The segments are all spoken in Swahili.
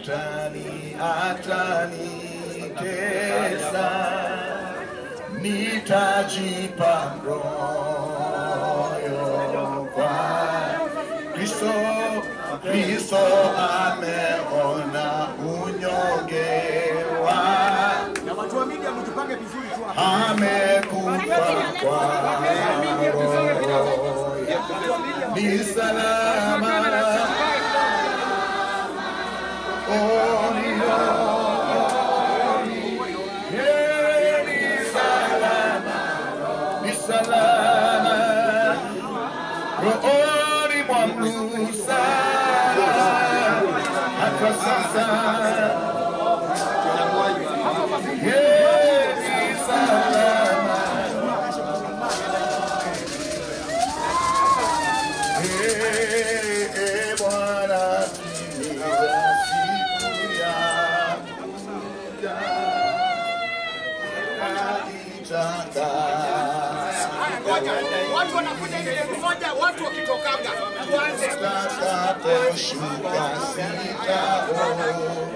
shetani atanitesa, nitajipa moyo kwa Kristo. Kristo ameona unyonge wa Na watu wa media mtupange vizuri tu hapa. amekufa kwa roho ni salama Oh, ni rohoni. Yeah, ni salama ni salama rohoni mwangu sana hata sasa Yeah, ni salama Eh, eh, Bwana timiza siku yakuja. Naitangaza Ngoja, watu wanakuja ile moja, watu wakitokaga. Tuanze. Nitakaposhuka sitaogopa.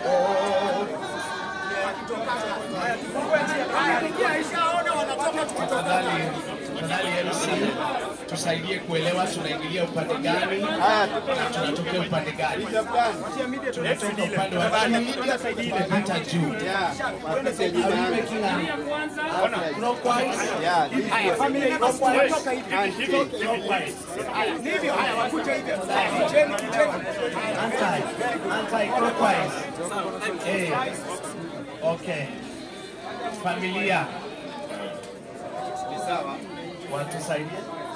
Haya, ingia ishaona wanatoka tukitoka. Tafadhali, tafadhali MC, tusaidie kuelewa tunaingilia upande gani na tunatokea upande gani. Tunatoka upande wa chini tunapita juu. Are we making a clockwise? Haya, familia hii tunatoka hivi. Clockwise. Ni hivyo, haya wakuje hivyo. Kujeni, kujeni. Anti, anti-clockwise. Eh, okay. Familia. Watusaidie.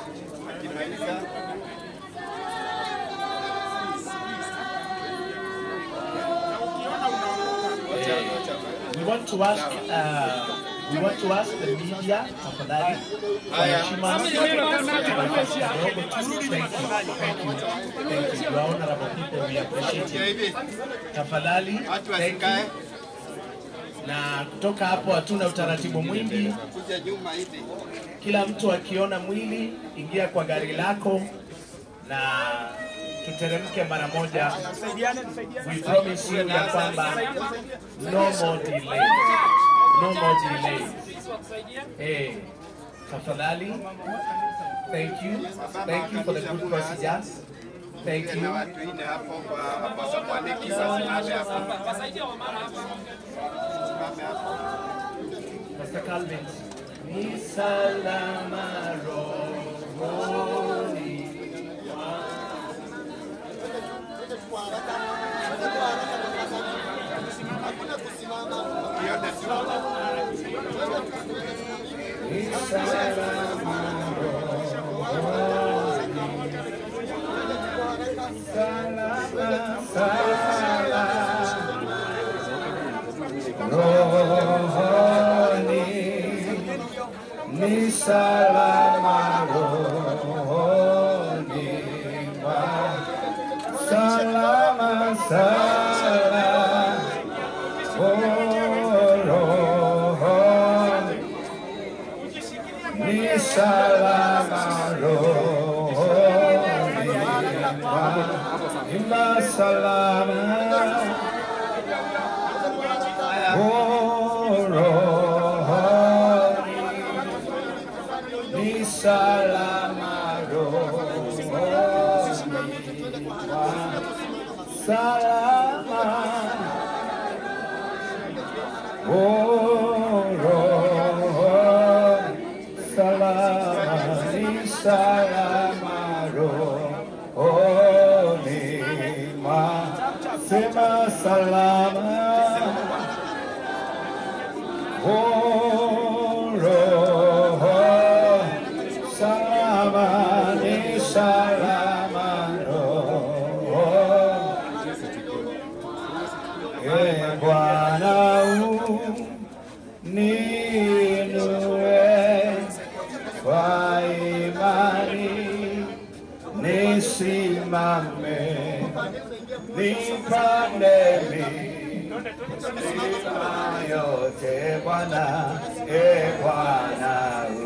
We want to ask, uh, we want to ask the media, tafadhali, kwa heshima na nafasi kidogo tu. Thank you, thank you, thank you. Your honorable people, we appreciate it. Tafadhali, thank you. Na kutoka hapo hatuna utaratibu mwingi. Kila mtu akiona mwili, ingia kwa gari lako na tuteremke mara moja. We promise you ya kwamba no more delay. No more delay. Hey, tafadhali. Thank you. Thank you for the good procedures. Thank you. Pastor Calvin. Ni salama rohoni Ni salama rohoni ni salama rohoni mwa- salama salama rohoni ni salama rohoni mwa- Imba salama rohoni ni salama rohoni mwa- salama rohoni salama ni salama rohoni mwa- sema salama roho salama ni salama roho e Bwana uninue kwa imani nisimame nipande milima yote Bwana, e Bwana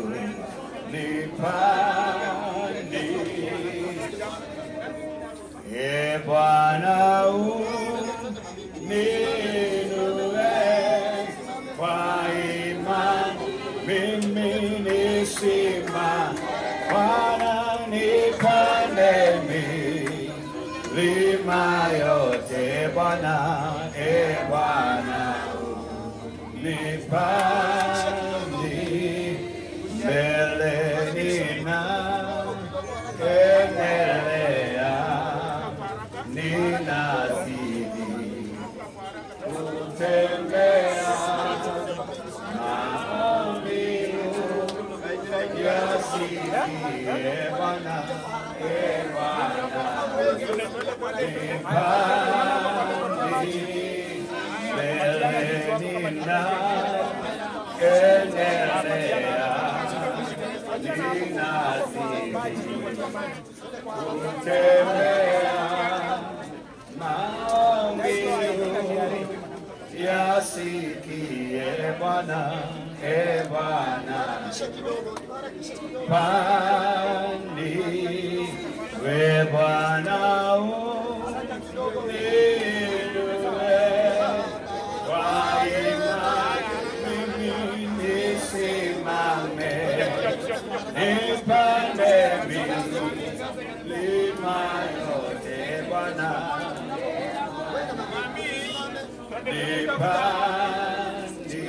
unipande e Bwana unipande Bwana, e Bwana, nipandi mbeleni na kendelea, ninazidi kutembea maombi yasikie Bwana, e Bwana, nipandi mbeleni na kendelea, ninazidi kutembea maombi yasikie Bwana, e Bwana, pandi we Bwana uniinue kwa imani mimi nisimame, nipande milima yote Bwana nipandi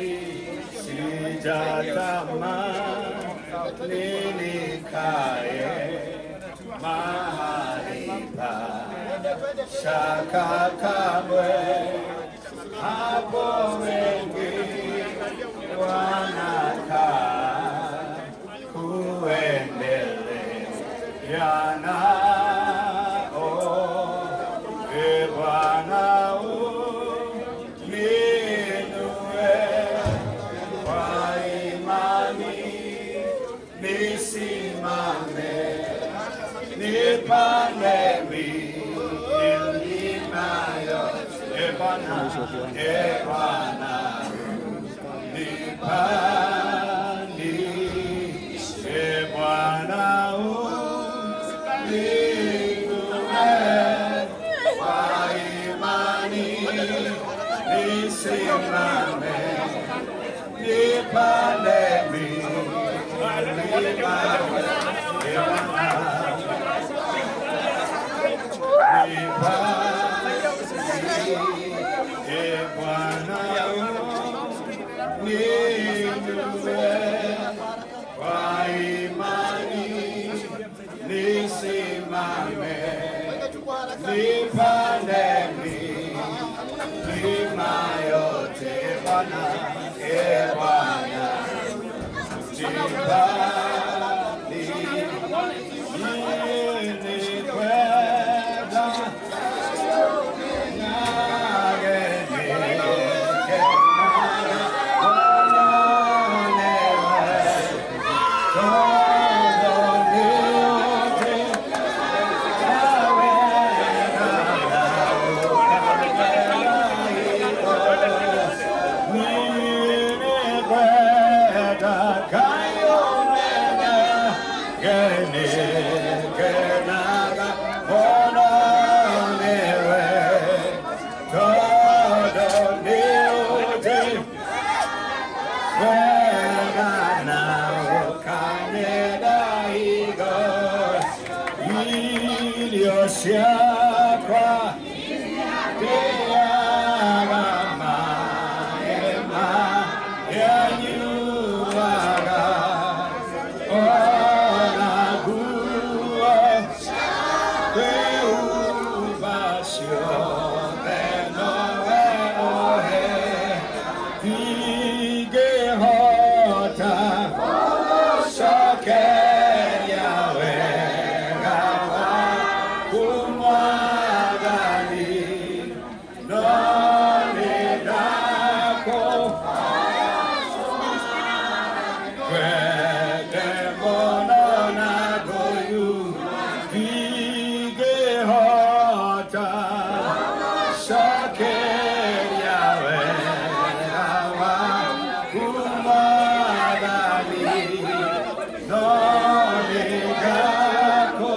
sijatamani nikae mahali pa shaka kamwe hapo wengi wanakaa kuendeleana oh, e Bwana uninue kwa imani nisimame nipande milima yote e Bwana e Bwana nipandi e Bwana uninue kwa imani nisimame nipande milima e Bwana e Bwana ninue kwa imani nisimame nipande milima yote Bwana e Bwana nipandi ninikwenda Siakwa Tiagama Ema Yanyuaga Ona Gua Preocupación de Noé Ohe Vigehota Soker Yahweh Gawa Kumwagali Noni Dako Kwede Mono Nagoyu Vigehota Soker Yahweh Gawa Kumwagali Noni Dako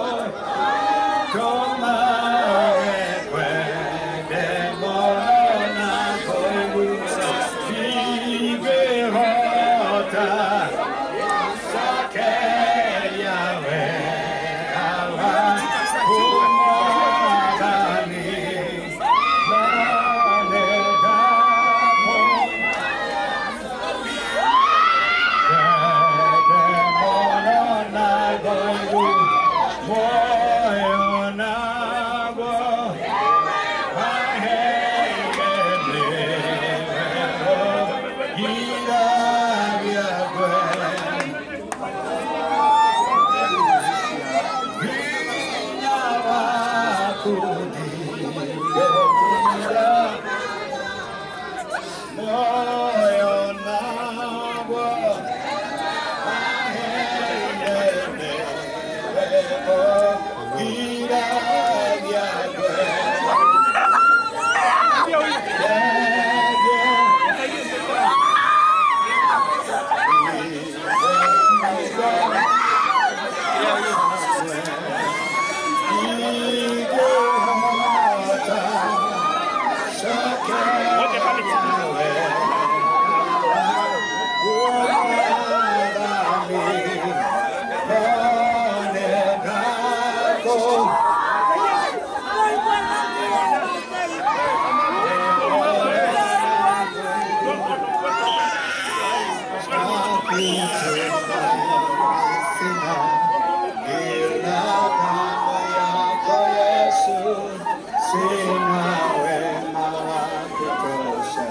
sina ila damu yako Yesu, sina wema wa kutosha.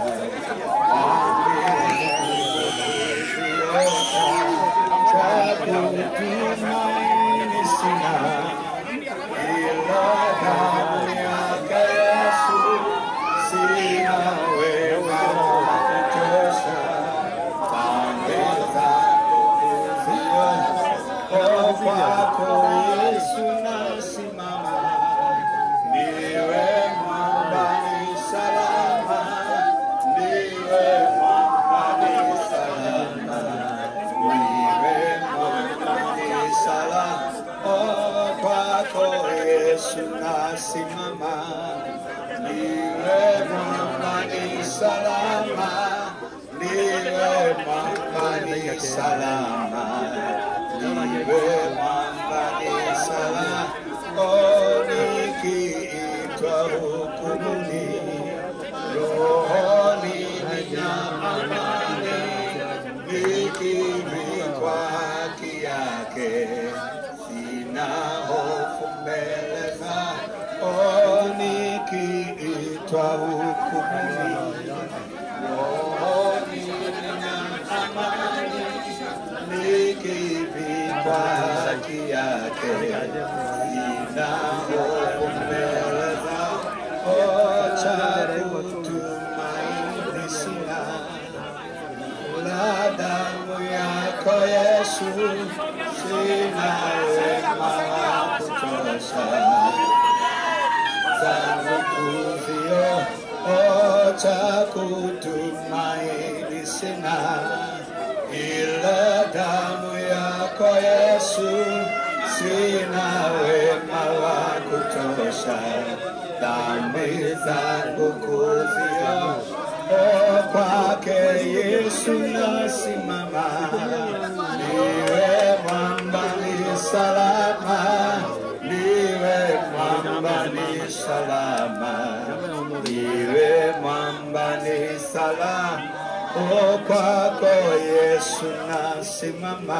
Chakutumaini sina ila damu yako Yesu, sina wema wa kutosha. Dhambi zangu kuziosha, kwako Yesu nasimama, niwe mwamba ni salama, niwe mwamba ni salama, niwe mwamba ni salama, oh, kwako Yesu nasimama, niwe mwamba ni salama, niwe mwamba ni salama, niwe mwamba ni salama, oh, nikiitwa hukumuni, rohoni nina amani, nikivikwa haki yake, sina hofu mbele zako, oh, nikiitwa hukumuni, rohoni nina amani, nikivikwa haki yake, sina hofu mbele zako, cha kutumaini sina la damu yako Yesu, sina wema wa kutosha zangu kuzio cha kutumaini sina ila damu yako Yesu, sina wema wa kutosha dhambi zangu kuzio kwake Yesu nasimama, niwe mwamba ni salama, niwe mwamba ni salama, niwe mwamba ni salama, oh, kwako Yesu nasimama.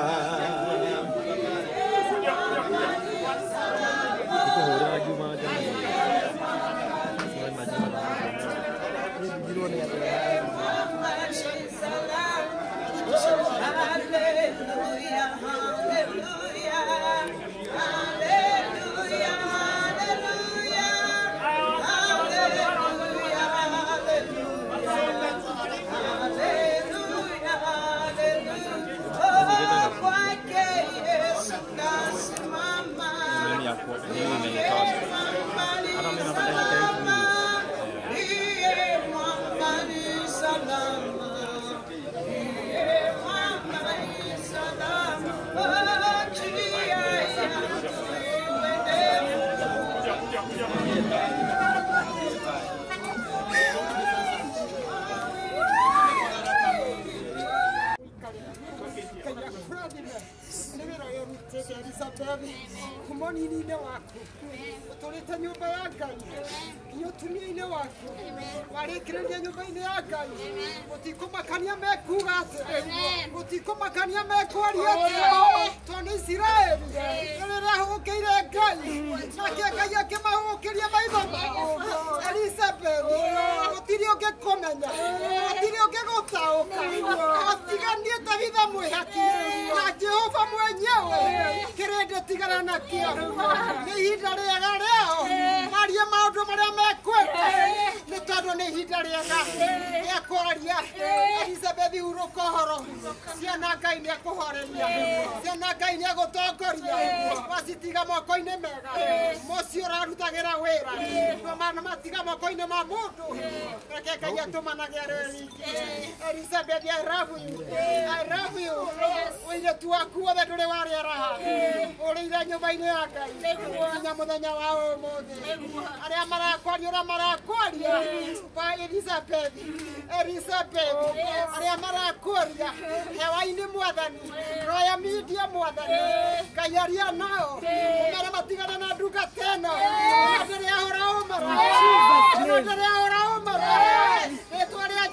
kumonini-inĩ waku ũtũrĩte nyũmba ya ngai nginya ũtumia-inĩ waku warĩkĩrĩria nyũmba-inĩ ya ngai gũtikũmakania mekuga atĩa gũtikũmakania mekwaria atĩa tondũ isiraeli rĩrĩa hũkĩire ngai nake ngai akĩmahũkĩria maitho mao elizabeth gũtirĩ ũngĩkũmenya gũtirĩ ũngĩgũtaũka atiganie tabitha mwĩhaki na jehova mwenyewe kĩrĩndĩ tigana nakĩo nĩ ihinda rĩega rĩao marie maũndũ marĩa mekwenda nĩ tondũ nĩ ihinda rĩega rĩa kwaria elizabeth hurũka ũhoro ciana ngai nĩ ekũhoreria ciana ngai nĩ egũtongoria wacitiga moko-inĩ mega mũciĩ ũrarutagĩra wĩra nomana matiga moko-inĩ ma mũndũ reke ngai atũmanage arĩ rĩngĩ elizabeth i love you i love you ũirĩtu waku wothe ndũrĩ warĩara ũrĩire nyũmba-inĩ ya ngai nginya mũthenya wa ũmũthĩ arĩa marakwaria ũrĩa marakwaria ba elizabeth elizabeth arĩa marakwaria hewa-inĩ mwathani roya media mwathani ngai aria nao ũmere matigane na ndungata ĩno ndĩrĩ ahũra ũmara ndĩrĩ ahũra ũmara rĩtwa rĩa jesu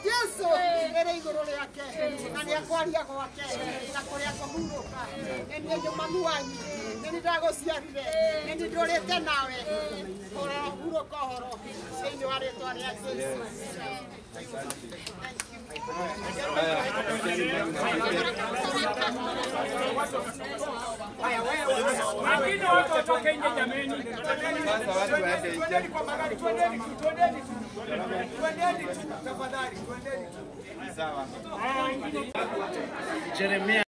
ĩrĩ igũrũ rĩake na nĩ akwaria gwake na kũrĩa kũhurũka nĩ niĩ nyũ mami wanyu nĩ nĩ ndagũciarire nĩ nĩ ndũrĩte nawe kũrora hurũka ũhoro thĩinĩ wa rĩtwa rĩa Jesũ Wengine watu watoke nje jameni. Sasa watu waende nje. Twendeni kwa magari, twendeni tu, twendeni tu. Twendeni tu, tafadhali, twendeni tu. Sawa. Jeremia